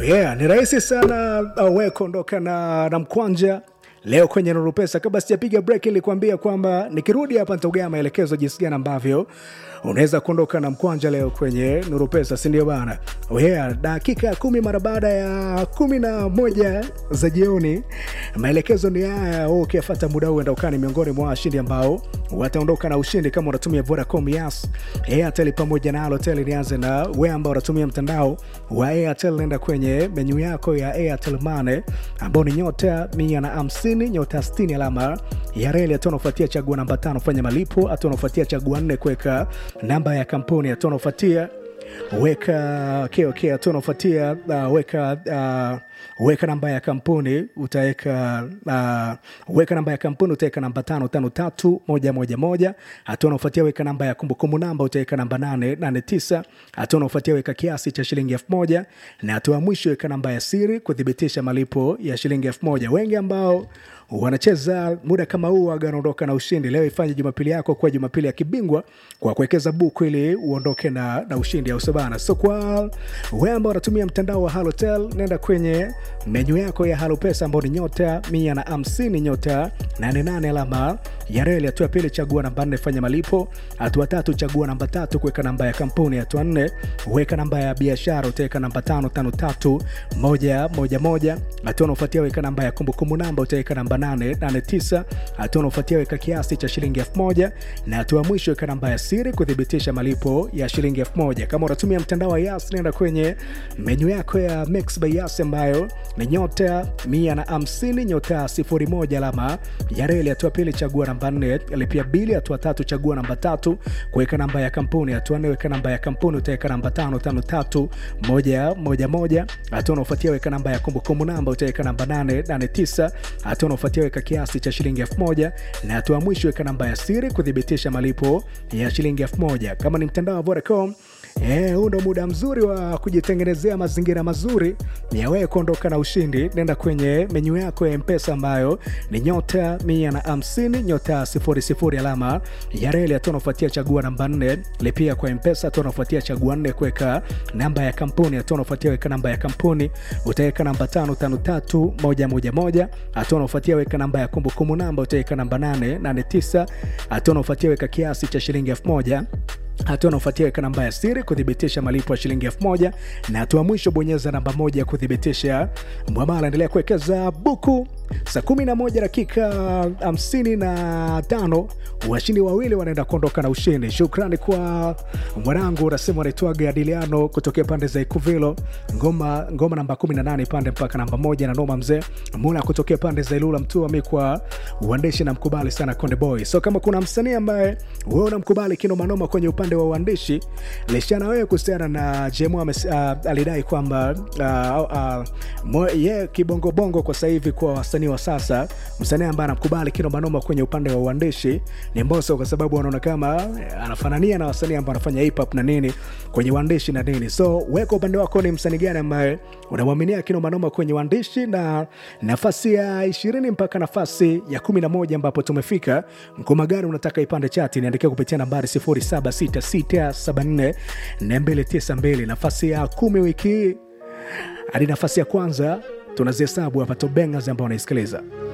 yeah, ni rahisi sana uh, we kuondoka na, na mkwanja leo kwenye Nuru Pesa. Kabla sijapiga break, nilikwambia kwamba nikirudi hapa nitaugaa maelekezo jinsi gani ambavyo unaweza kuondoka na mkwanja leo kwenye Nuru Pesa, si ndio bana? Oh yeah, dakika kumi mara baada ya kumi na moja za jioni. Maelekezo ni haya, wewe ukifuata muda huu enda ukani miongoni mwa washindi ambao wataondoka na ushindi kama unatumia Vodacom, Yas, Airtel pamoja na Halotel. Nianze na wewe ambao unatumia mtandao wa Airtel, nenda kwenye menyu yako ya Airtel Money ambao ni nyota mia na hamsini nyota sitini alama ya reli. Hatua unaofuatia chagua namba tano fanya malipo. Hatua unaofuatia chagua nne kuweka namba ya kampuni. Hatua unaofuatia weka okay, okay. Hatua unaofuatia uh, weka uh, weka namba ya kampuni utaweka uh, weka namba ya kampuni utaweka namba tano tano tatu moja moja moja. Hatua unaofuatia weka namba ya kumbukumbu namba utaweka namba nane nane tisa. Hatua unaofuatia weka kiasi cha shilingi elfu moja na hatua ya mwisho weka namba ya siri kuthibitisha malipo ya shilingi elfu moja. Wengi ambao wanacheza muda kama huu waga wanaondoka na ushindi. Leo ifanye Jumapili yako kuwa Jumapili ya kibingwa kwa kuwekeza buku ili uondoke na, na ushindi au sabana. So kwa wewe ambao unatumia mtandao wa Halotel, nenda kwenye menyu yako ya Halo Pesa ambao ni nyota mia na hamsini nyota nane nane alama ya reli. Hatua ya pili chagua namba nne fanya malipo. Hatua tatu chagua namba tatu kuweka namba ya kampuni. Hatua nne weka namba ya biashara utaweka namba tano tano tatu moja moja moja. Hatua unaofuatia weka namba ya kumbukumbu namba utaweka namba nane nane tisa. Hatua unaofuatia weka kiasi cha shilingi elfu moja na hatua mwisho weka namba ya siri kuthibitisha malipo ya shilingi elfu moja. Kama unatumia mtandao wa Yas, nenda kwenye menyu yako ya Mix by Yas ambayo ni nyota mia na hamsini nyota sifuri moja alama ya reli. Hatua pili chagua namba nne lipia bili. Hatua tatu chagua namba tatu kuweka namba ya kampuni. Hatua nne weka namba ya kampuni utaweka namba tano tano tatu moja moja moja. Hatua unaofuatia weka namba ya kumbukumbu namba utaweka namba nane nane tisa. Hatua unaofuatia weka kiasi cha shilingi elfu moja na hatua mwisho weka namba ya siri kuthibitisha malipo ya shilingi elfu moja. Kama ni mtandao wa Vodacom Eh, huu ndo muda mzuri wa kujitengenezea mazingira mazuri ya wewe kuondoka na ushindi. Nenda kwenye menyu yako ya Mpesa ambayo ni nyota mia na hamsini nyota sifuri sifuri alama ya reli. Hatua unafuatia chagua namba nne lipia kwa Mpesa. Hatua unafuatia chagua nne kuweka namba ya kampuni. Hatua unafuatia weka namba ya kampuni utaweka namba tano tano tatu moja moja moja. Hatua unafuatia weka namba ya kumbukumbu namba utaweka namba nane nane tisa. Hatua unafuatia weka kiasi cha shilingi elfu moja hatua unaofuatia weka namba ya siri kuthibitisha malipo ya shilingi elfu moja na hatua mwisho bonyeza namba moja kuthibitisha mwamala. Endelea kuwekeza buku. Saa 11 dakika 55, washindi wawili wanaenda kuondoka na ushindi. Shukrani kwa mwanangu unasema anaitwaga Adiliano kutokea pande za Ikuvilo, ngoma ngoma namba 18 pande mpaka namba moja, na noma mzee Mula kutokea pande za Ilula Mtua. Mi kwa uandishi na mkubali sana Konde Boy. So kama kuna msanii ambaye wewe unamkubali kinomanoma kwenye upande wa uandishi, lishana wewe kuhusiana na Jemo uh, alidai kwamba uh, uh, ye yeah, kibongobongo kwa sasa hivi kwa wasanii wa sasa, msanii ambaye anamkubali kinomanoma kwenye upande wa uandishi ni Mbosso, kwa sababu anaona kama anafanania na wasanii ambao wanafanya hip hop na nini kwenye uandishi na nini. So weka upande wako, ni msanii gani ambaye unamwaminia kinomanoma kwenye uandishi, na nafasi ya ishirini mpaka nafasi ya kumi na moja ambapo tumefika, ngoma gani unataka ipande chati? Niandikia kupitia nambari 0766744292. Nafasi ya kumi wiki hii hadi nafasi ya kwanza tunazihesabu hapa, tobengas ambao wanaisikiliza